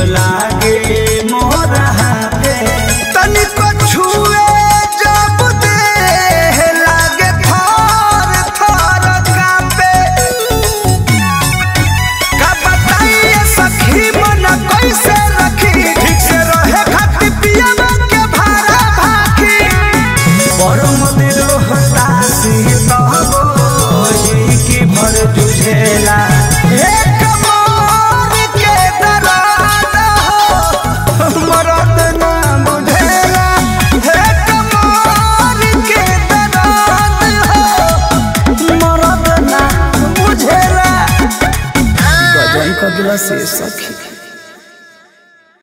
लागे मोर हाथे तनिको छुए जब देह लागे थर थर कांपे का बताइए सखी मन कैसे रखी ठीक से रहे खाती पिया के भारा भाखी परम दिल हतासी तब ही की भर जुझेला एक मोर के दराद हो मरद ना बुझेला एक मोर के दराद हो मरद ना बुझेला गजन कगला से सखी